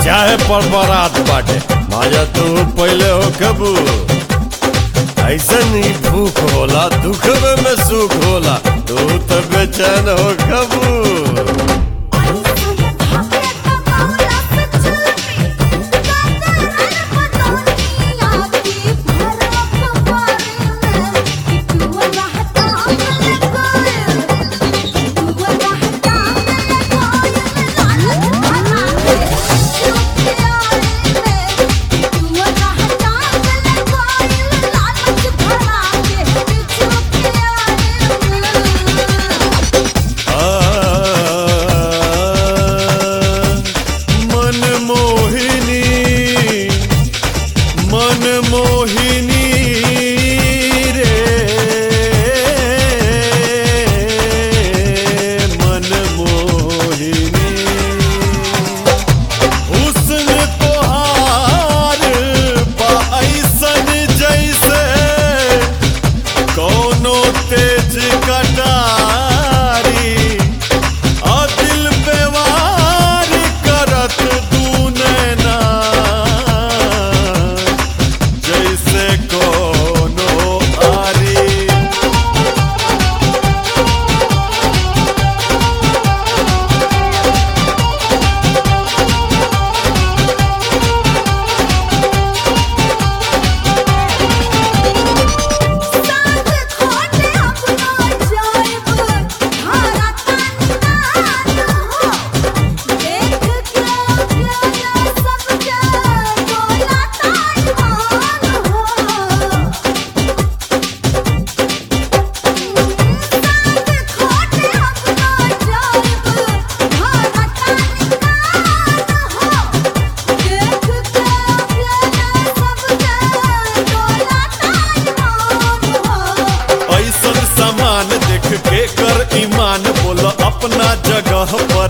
चाहे पर बरात बाटे माजा तू पहले हो कबू ऐसन ही भूख होला दुखवे में सुख होला तू तो बेचैन हो कबू मन मोहिनी मन मोहिनी रे मन मोहिनी हुस्न तोहार बा ऐसन जैसे कोनो तेज कटारी आ दिल पे वार करत दू नैना जैसे कोनो आरी ऐसन सामान देख के कर ईमान बोल अपना जगह पर